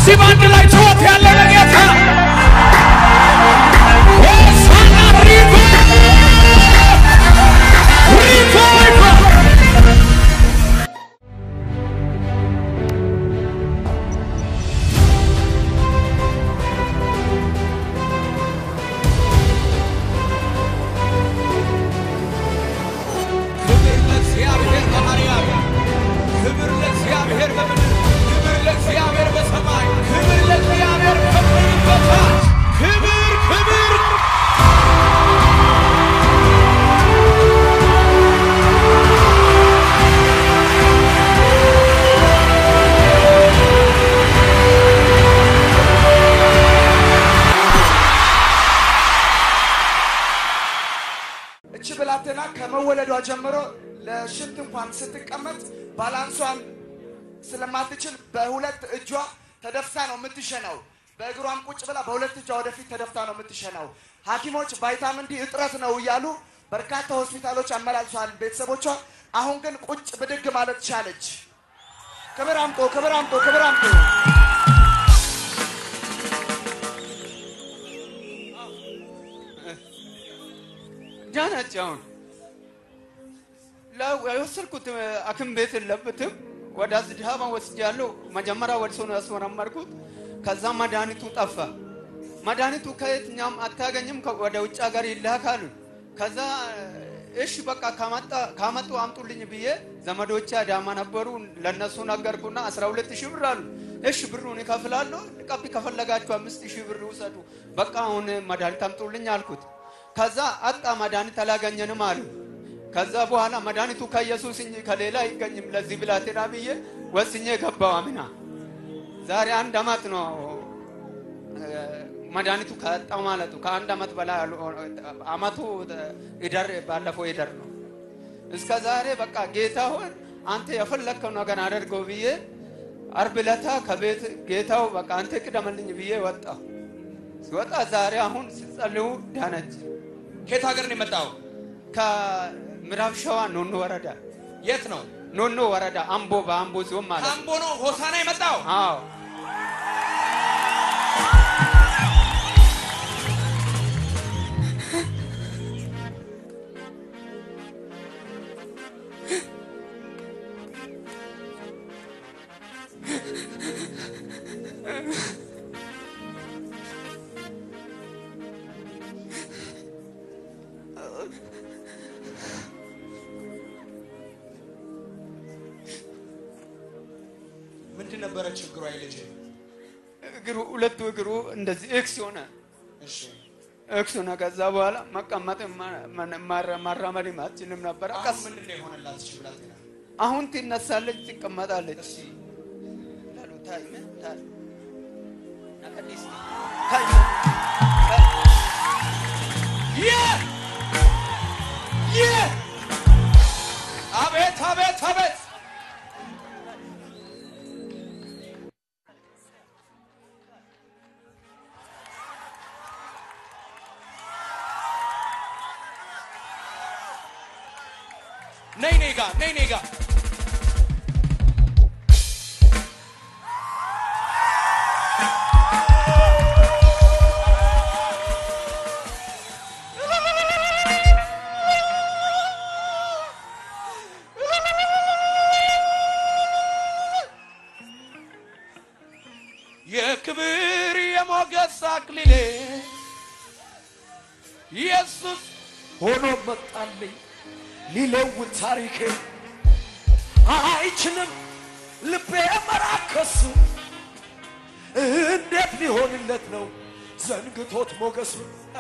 እስቲ በአንድ ላይ ጩኸት ያለው ለጌታ ሆሳዕና ሪኮ ሪኮ ሪኮ ክብር ለእግዚአብሔር በማርያም ክብር ለእግዚአብሔር በምድር ክብር ለእግዚአብሔር በሰማይ ክብር ለእግዚአብሔር ከምድር በታች ክብር ክብር እቺ ብላቴና ከመወለዷ ጀምሮ ለሽንት እንኳን ስትቀመጥ ባላንሷን ስለማትችል በሁለት እጇ ተደፍታ ነው የምትሸነው። በእግሯም ቁጭ ብላ በሁለት እጇ ወደፊት ተደፍታ ነው የምትሸነው። ሐኪሞች ቫይታሚን ዲ እጥረት ነው እያሉ በርካታ ሆስፒታሎች አመላልሷል ቤተሰቦቿ። አሁን ግን ቁጭ ብድግ ማለት ቻለች። ክብር አምጦ ክብር አምጦ ክብር አምጦ ዳነች። አሁን ለ- የወሰድኩት ሐኪም ቤት የለበትም። ወደ አዝድሃባ ወስጃለሁ። መጀመሪያ ወደ ሰው ነው ያስመረመርኩት። ከዛ መድኃኒቱ ጠፋ። መድኃኒቱ ከየትኛም አታገኝም፣ ከ- ወደ ውጭ ሀገር ይላካሉ። ከዛ እሺ በቃ ካመጣ ካመጡ አምጡልኝ ብዬ ዘመዶቼ አዳማ ነበሩ። ለነሱ ነገርኩና 12 ሺህ ብር አሉ። እሺ ብሩን እከፍላለሁ፣ ቀቢ ከፈለጋችሁ አምስት ሺህ ብር ውሰዱ፣ በቃ አሁን መድኃኒት አምጡልኝ አልኩት። ከዛ አጣ መድኃኒት አላገኘንም አሉ። ከዛ በኋላ መድኃኒቱ ከኢየሱስ እንጂ ከሌላ አይገኝም ለዚህ ብላቴና ብዬ ወስኜ ገባው አምና። ዛሬ አንድ አመት ነው እ፣ መድኃኒቱ ከጣው ማለቱ ከአንድ አመት በላይ አሉ- አመቱ ይደር ባለፈው ይደር ነው። እስከ ዛሬ በቃ ጌታ ሆይ አንተ የፈለግከው ነገር አደርገው ብዬ አርብ ዕለታ ከቤት ጌታው በቃ አንተ ቅደምልኝ ብዬ ወጣሁ። ሲወጣ ዛሬ አሁን ሲጸልዩ ዳነች። ከየት ሀገር ነው የመጣው? ከምዕራብ ሸዋ ኖኖ ወረዳ የት ነው? ኖኖ ወረዳ አምቦ በአምቦ ሲሆን ማለት ነው። ካምቦ ነው ሆሳና የመጣው? አዎ ምንድን ነበረ ችግሯ የልጅ? እግሩ ሁለቱ እግሩ እንደዚህ ኤክስ ሆነ እሺ ኤክስ ሆነ። ከዛ በኋላ መቀመጥ ማራመድ አትችልም ነበር። አሁን ቀስ ምንድን ነው የሆነላት? እሺ ብላቴና አሁን ትነሳለች፣ ትቀመጣለች። እስኪ ላሉ ታይመ ታይ ነቀዲስ ታይ ይህ ይህ አቤት አቤት አቤት ነይ ነይ ጋ ነይ ነይ ጋ የክብር የሞገስ አክሊሌ ኢየሱስ ሆኖ መጣልኝ ሊለውጥ ታሪኬ አይችልም ልቤ መራከሱ እንዴት ሊሆንለት ነው ዘንግቶት ሞገሱ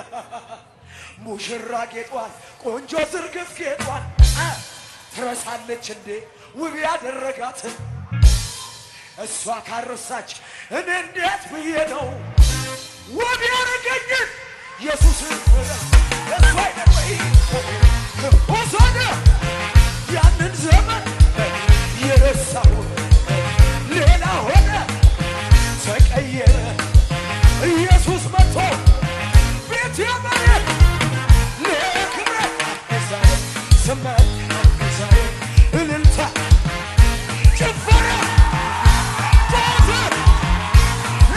ሙሽራ ጌጧል ቆንጆ ዝርግፍ ጌጧል አ፣ ትረሳለች እንዴ ውብ ያደረጋትን እሷ ካረሳች እኔ እንዴት ብዬ ነው ውብ ያደረገኝን ኢየሱስን እሱ አይደል ወይ ሆሳዕና ያንን ዘመን የረሳሁት ሌላ ሆነ ተቀየረ ኢየሱስ መጥቶ ቤት የመሬት ለክብረ ዛሬ ስመት ዛሬ እልልታ ጭፈራ ጨዋታ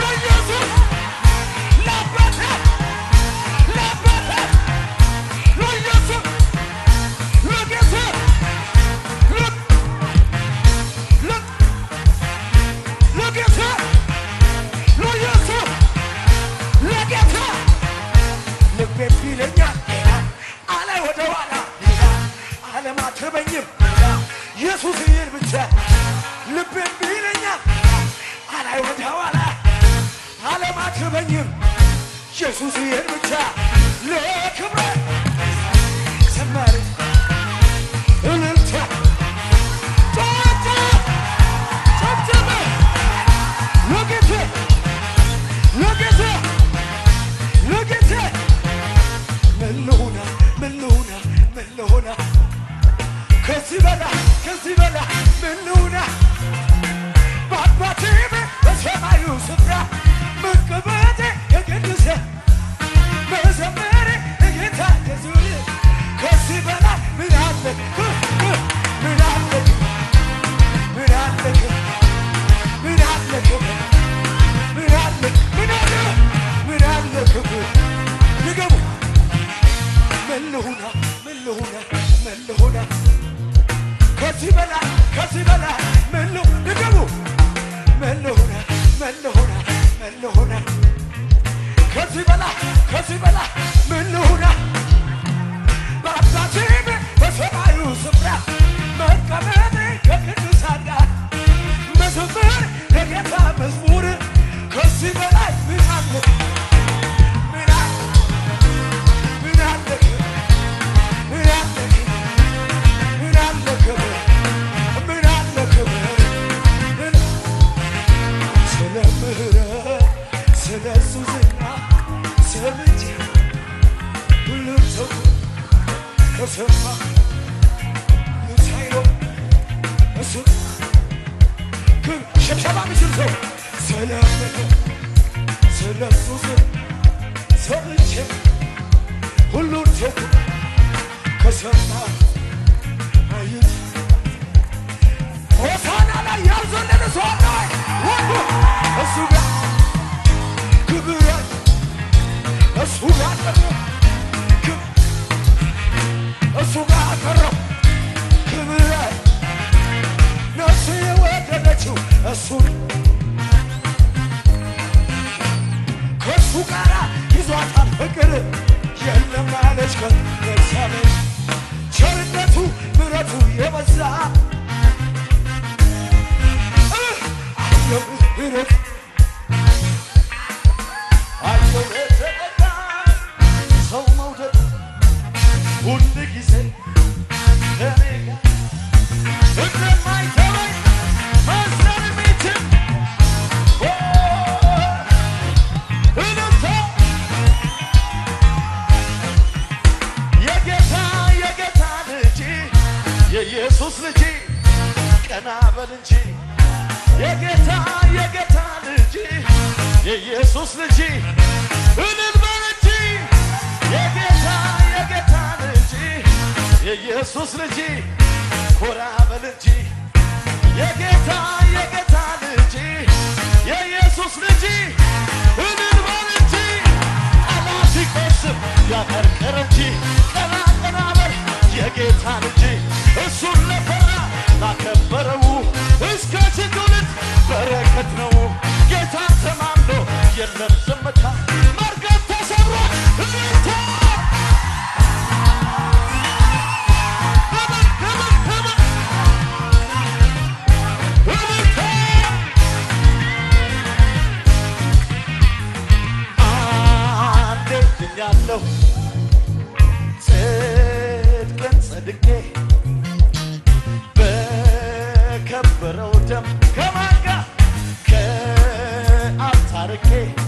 ልቤን ቢለኛል አላይ ወደ ኋላ አለማክበኝም ኢየሱስ ይህን ብቻ ለክብረ ዘማሪ እልልታ ጨዋታ ጨብጨበ ለጌታ ለጌታ ለጌታ ምን ልሁና ምን ልሁና ምን ልሁና ከዚህ በላ ከዚህ በላ ምን ልሁና በአባቴ ቤት በሰማዩ ስፍራ መቀመጤ የቅዱስ መዘመሬ የጌታ ኢየሱስ ከዚህ በላይ ምን አለ ምን አለ ምን አለ ምን አለ ምን አለ ምን አለ ምን አለ ንገቡ ምን ልሁና ምን ልሁና ምን ልሁና ከዚህ በላይ ከዚህ በላይ ምን ልሁ ንገቡ ምን ልሁና ምን ልሁና ምን ልሁና ከዚህ በላይ ከዚህ በላይ ምን ልሁና በአባቴ ቤት በሰማዩ ስፍራ መቀመጤ ከቅዱሳን ጋር መዘመር የጌታ መዝሙር ከዚህ በላይ ምን አለ ምን አለ ምን አለ ምን አለ ምን አለ ክብር ምን አለ ክብር ምን ስለ ምህረት ስለ እሱ ዝና ሰምቼ ሁሉም ሰው ከሰማ ሁሉ ሳይለው እሱ ግን ሸብሸባ የሚችል ሰው ስለ ምህረት ስለ እሱ ዝና ሰምቼ ሁሉን ሰው ከሰማ አዩት ሆሳና ላይ ያልዘለለ ሰው አለ ወይ? ወንዱ እሱ ጋር ክብር አለ። እሱ ጋር ቀረ ክብ- እሱ ጋር ቀረው ክብር አለ። ነፍሴ የወደደችው እሱን ከእሱ ጋር ይዟታል ፍቅር የለም አለች ከኤልሳቤጥ ቸርነቱ ምሕረቱ የበዛ አየሁ ምሕረት አየሁ የተቀዳ ሰው መውደድ ሁል ጊዜ ከኔ ጋር እንደማይተወኝ መስለን የሚችል ኦ፣ እልልታ የጌታ የጌታ ልጅ የኢየሱስ ልጅ ቀና በል እንጂ የጌታ የጌታ ልጅ የኢየሱስ ልጅ እልል በል እንጂ የጌታ የጌታ ልጅ የኢየሱስ ልጅ ኮራ በል እንጂ የጌታ የጌታ ልጅ የኢየሱስ ልጅ እልል በል እንጂ ጠላት ሲቆስም ያቀርቅር እንጂ ቀና ቀና በል የጌታ ልጅ እሱን ለፈራ ላከበረው እስከ ትውልድ በረከት ነው። ጌታን ተማምኖ የለም ዝምታ መርገም ተሰብሮ እልልታ እልል እልል እልል እልልታ አንዴ ድኛለሁ ጽድቅን ጸድቄ በከበረው ደም ከማን ጋር ከአብ ታርቄ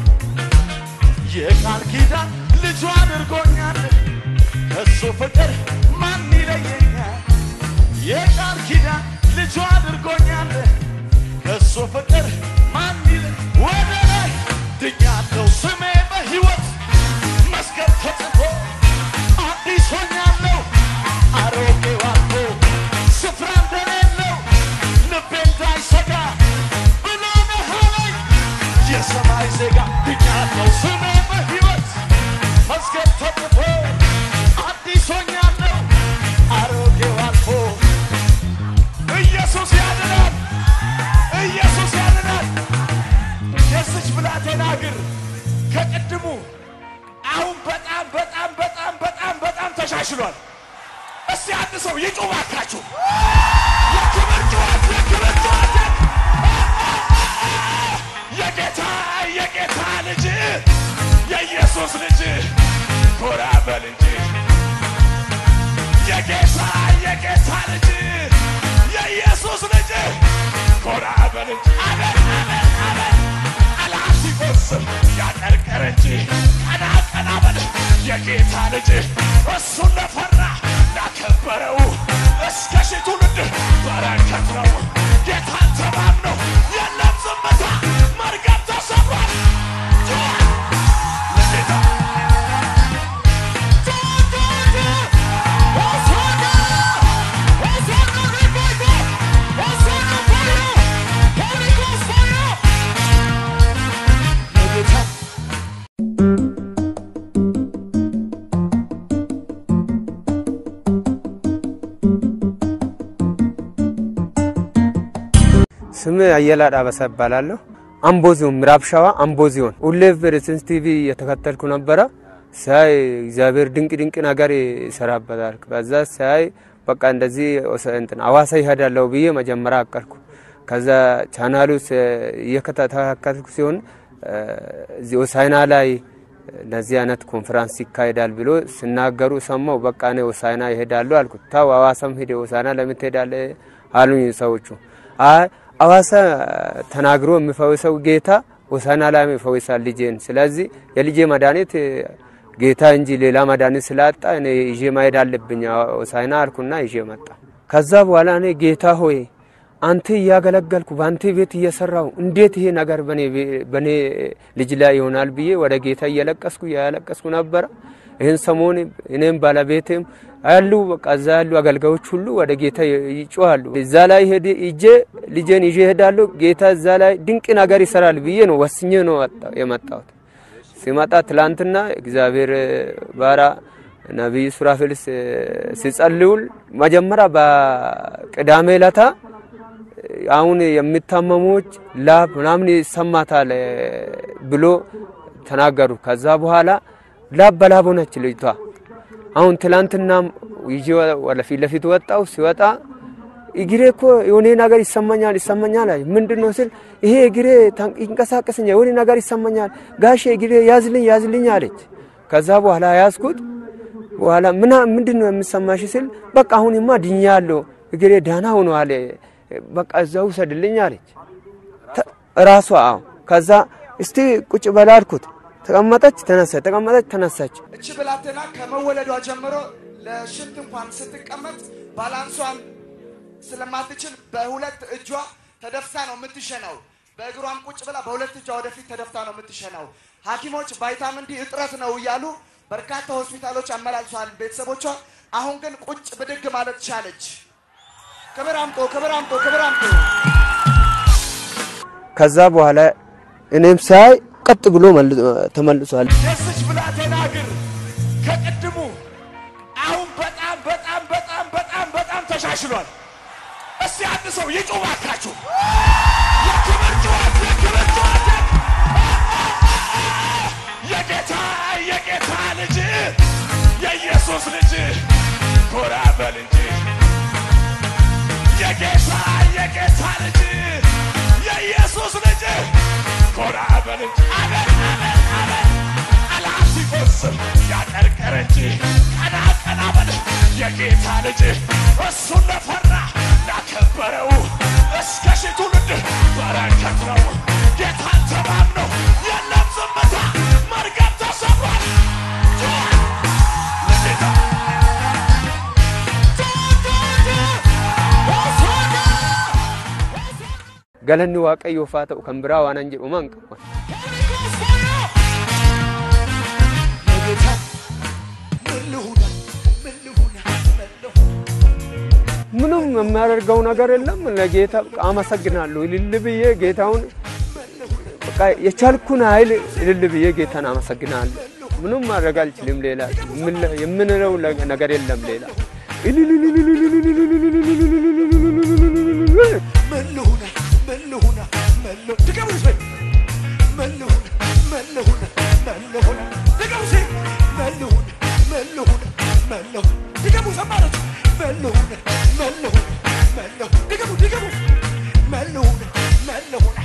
የቃል ኪዳን ልጁ አድርጎኛል ከሱ ፍቅር ማን ይለየኛል የቃል ኪዳን ልጁ አድርጎኛል ከሱ ፍቅር ማን ይለ ወደ ላይ ድኛለሁ ስሜ በሕይወት መስገድ ተጽፎ አዲስ ሆኛለሁ አሮጌው አልፎ ስፍራ እንደሌለው ልቤ እንዳይሰጋ ብሎ መሃለኝ የሰማይ ዜጋ ድኛለሁ ስሜ በሕይወት መስገድ ተጽፎ አዲስ ሆኛለሁ አሮጌው አልፎ ኢየሱስ ያድናል ኢየሱስ ያድናል የዚች ብላቴና እግር ከቅድሙ አሁን በጣም በጣም በጣም በጣም በጣም ተሻሽሏል። እስቲ አንድ ሰው ይጩህ እባካችሁ። የክብር ጩኸት የክብር ጩኸት በል እንጂ አሜን አሜን አሜን ጠላት ሲቆስም ያቀርቀር እንጂ ቀና ቀና በል የጌታ ልጅ እሱን ለፈራ ላከበረው እስከ ሺህ ትውልድ በረከት ነው ጌታን ተማምነው የለም ዝምታ መርገም ተሰብሯል ለጌታ ስም አየላ ዳበሳ እባላለሁ። አምቦ ዞን ምዕራብ ሸዋ አምቦ ዞን ሁሌ ሬሰንስ ቲቪ የተከተልኩ ነበረ። ሳይ እግዚአብሔር ድንቅ ድንቅ ነገር ይሰራበታል። በዛ ሳይ በቃ እንደዚህ ወሰ- እንትን አዋሳ ይሄዳለሁ ብዬ መጀመሪያ አቀርኩ። ከዛ ቻናሉ እየተከታተልኩ ሲሆን እዚህ ሆሳዕና ላይ እንደዚህ አይነት ኮንፈራንስ ይካሄዳል ብሎ ሲናገሩ ሰማው። በቃ እኔ ሆሳዕና ይሄዳሉ አልኩት። ታው አዋሳም ሄደ ሆሳዕና ለምን ትሄዳለህ አሉኝ ሰዎቹ። አይ አዋሳ ተናግሮ የሚፈውሰው ጌታ ሆሳዕና ላይ ይፈውሳል ልጄን። ስለዚህ የልጄ መድኃኒት ጌታ እንጂ ሌላ መድኃኒት ስላጣ እኔ ይዤ መሄድ አለብኝ ሆሳዕና አልኩና ይዤ መጣ። ከዛ በኋላ እኔ ጌታ ሆይ አንተ እያገለገልኩ በአንተ ቤት እየሰራው እንዴት ይሄ ነገር በኔ ልጅ ላይ ይሆናል ብዬ ወደ ጌታ እየለቀስኩ እያለቀስኩ ነበረ። ይህን ሰሞን እኔም ባለቤቴም ያሉ በቃ እዛ ያሉ አገልጋዮች ሁሉ ወደ ጌታ ይጮሃሉ። እዛ ላይ ሄድ ይጄ ልጄን ይዤ ሄዳለሁ። ጌታ እዛ ላይ ድንቅ ነገር ይሰራል ብዬ ነው ወስኜ ነው የመጣሁት። ሲመጣ ትላንትና እግዚአብሔር ባራ ነቢይ ሱራፌል ሲጸልዩል መጀመሪያ በቅዳሜ ለታ አሁን የሚታመሙዎች ላብ ምናምን ይሰማታል ብሎ ተናገሩ። ከዛ በኋላ ላብ በላብ ሆነች ልጅቷ። አሁን ትላንትናም ይዤ ወደፊት ለፊት ወጣው። ሲወጣ እግሬ እኮ የሆነ ነገር ይሰማኛል ይሰማኛል አለች። ምንድን ነው ስል ይሄ እግሬ ይንቀሳቀሰኛል የሆነ ነገር ይሰማኛል ጋሼ እግሬ ያዝልኝ ያዝልኝ አለች። ከዛ በኋላ ያዝኩት። በኋላ ምና ምንድን ነው የምሰማሽ ስል በቃ አሁንማ ድኛለሁ እግሬ ዳና ሆኗል በቃ እዛ ውሰድልኝ አለች ራሷ። አዎ ከዛ እስቲ ቁጭ በላ አልኩት። ተቀመጠች፣ ተነሳች፣ ተቀመጠች፣ ተነሳች። እቺ ብላቴና ከመወለዷ ጀምሮ ለሽንት እንኳን ስትቀመጥ ባላንሷን ስለማትችል በሁለት እጇ ተደፍታ ነው የምትሸናው። በእግሯም ቁጭ ብላ በሁለት እጇ ወደፊት ተደፍታ ነው የምትሸናው። ሐኪሞች ቫይታሚን ዲ እጥረት ነው እያሉ በርካታ ሆስፒታሎች አመላልሰዋል ቤተሰቦቿ። አሁን ግን ቁጭ ብድግ ማለት ቻለች። ክብር አምጦ ክብር አምጦ ክብር አምጦ። ከዛ በኋላ እኔም ሳይ ቀጥ ብሎ ተመልሷል። የስች ብላቴና እግር ከቅድሙ አሁን በጣም በጣም በጣም በጣም በጣም ተሻሽሏል። እስቲ አንድ ሰው ይጩህ እባካችሁ። የክብር ጩኸት፣ የክብር ጩኸት። የጌታ የጌታ ልጅ የኢየሱስ ልጅ ኮራ በል እንጂ የጌታ የጌታ ልጅ የኢየሱስ ልጅ ኮራ በል እንጂ አሜን አሜን አሜን ጠላት ሲቆስም ያቀርቀር እንጂ ቀና ቀና በል የጌታ ልጅ እሱን ለፈራ ላከበረው እስከ ሺህ ትውልድ በረከት ነው ጌታን ተማምነው የለም ዝምታ መርገም ተሰብሯል ለጌታ ገለኒ waaqayyoof haa ta'u kan biraa waan an jedhu man qaban ለጌታ ምን ልሁን ምን ልሁን ምን ልሁን ምንም የሚያደርገው ነገር የለም። ለጌታ በቃ አመሰግናለሁ እልል ብዬ ጌታውን በቃ የቻልኩን ኃይል እልል ብዬ ጌታን አመሰግናለሁ። ምንም ማድረግ አልችልም። ሌላ የምንለው ነገር የለም ሌላ ምን ልሁን ምን ልሁን ምን ልሁን ድገሙ እስኪ ምን ልሁን ምን ልሁን ምን ልሁን ድገሙ እስኪ ምን ልሁን ምን ልሁን ምን ልሁን ድገሙ ሰማረች ምን ልሁን ምን ልሁን ምን ልሁን ድገሙ ድገሙ ምን ልሁን ምን ልሁን